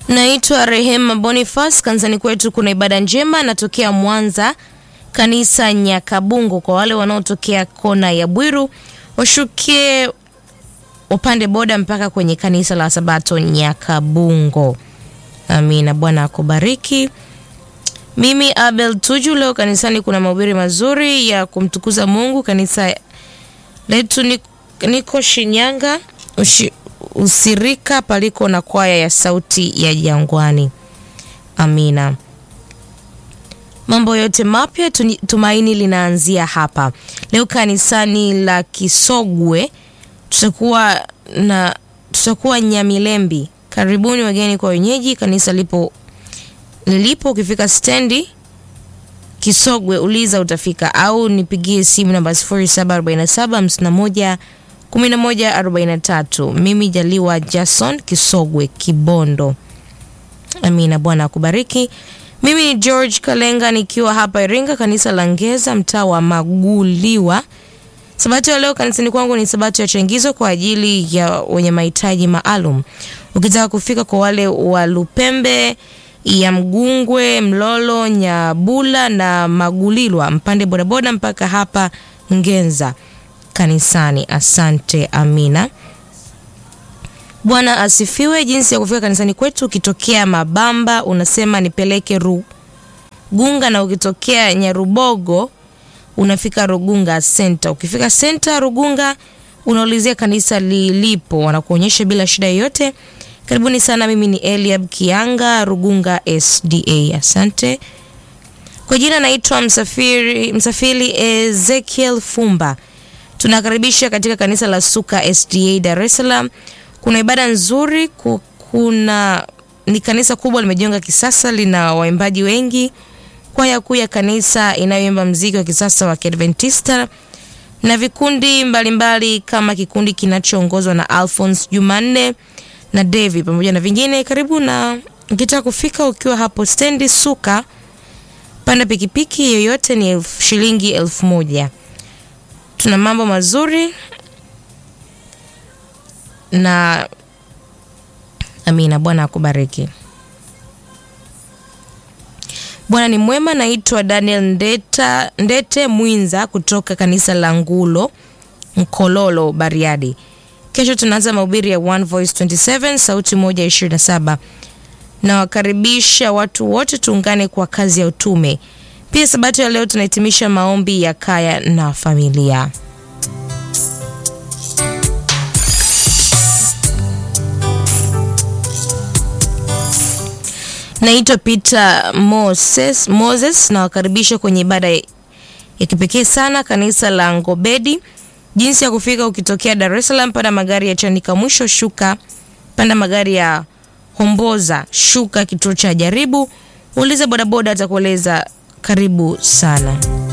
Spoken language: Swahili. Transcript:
Naitwa Rehema Boniface. Kanisani kwetu kuna ibada njema, natokea Mwanza, kanisa Nyakabungo. Kwa wale wanaotokea kona ya Bwiru washukie upande boda mpaka kwenye kanisa la Sabato Nyakabungo. Amina. Bwana akubariki. Mimi Abel Tuju, leo kanisani kuna mahubiri mazuri ya kumtukuza Mungu. Kanisa letu ni- niko Shinyanga ushi, usirika paliko na kwaya ya sauti ya jangwani. Amina. Mambo yote mapya tuni- tumaini linaanzia hapa. Leo kanisani la Kisogwe tutakuwa na tutakuwa Nyamilembi. Karibuni wageni kwa wenyeji. Kanisa lipo lilipo, ukifika stendi Kisogwe uliza utafika, au nipigie simu namba 074751 1143. Mimi Jaliwa Jason Kisogwe Kibondo. Amina. Bwana akubariki. Mimi ni George Kalenga nikiwa hapa Iringa, kanisa la Ngeza, mtaa wa Maguliwa. Sabato ya leo kanisani kwangu ni sabato ya changizo kwa ajili ya wenye mahitaji maalum. Ukitaka kufika kwa wale wa Lupembe ya Mgungwe, Mlolo, Nyabula na Magulilwa, mpande bodaboda mpaka hapa Ngenza kanisani. Asante. Amina. Bwana asifiwe. Jinsi ya kufika kanisani kwetu, ukitokea Mabamba unasema nipeleke Rugunga, na ukitokea Nyarubogo unafika Rugunga Center. Ukifika Center Rugunga unaulizia kanisa lilipo, wanakuonyesha bila shida yoyote. Karibuni sana. Mimi ni Eliab Kianga, Rugunga SDA. Asante. Kwa jina naitwa Msafiri, Msafiri Ezekiel Fumba. Tunakaribisha katika kanisa la Suka SDA Dar es Salaam. Kuna ibada nzuri, ku- kuna ni kanisa kubwa limejenga kisasa, lina waimbaji wengi. Kwaya kuu ya kanisa inayoimba mziki wa kisasa wa Kiadventista na vikundi mbalimbali kama kikundi kinachoongozwa na Alphonse Jumanne na Devi pamoja na vingine. Karibu na ukitaka kufika ukiwa hapo stendi Suka, panda pikipiki yoyote ni elfu, shilingi elfu moja. Tuna mambo mazuri na amina. Bwana akubariki. Bwana ni mwema. Naitwa Daniel Ndeta, Ndete Mwinza kutoka kanisa la Ngulo Mkololo, Bariadi. Kesho tunaanza mahubiri ya One Voice 27 sauti moja 27. Nawakaribisha watu wote tuungane kwa kazi ya utume. Pia sabato ya leo tunahitimisha maombi ya kaya na familia. Naitwa Peter Moses, Moses nawakaribisha kwenye ibada ya kipekee sana kanisa la Ngobedi. Jinsi ya kufika ukitokea Dar es Salaam, panda magari ya Chanika mwisho, shuka panda magari ya Homboza, shuka kituo cha Jaribu, uliza bodaboda atakueleza. Karibu sana.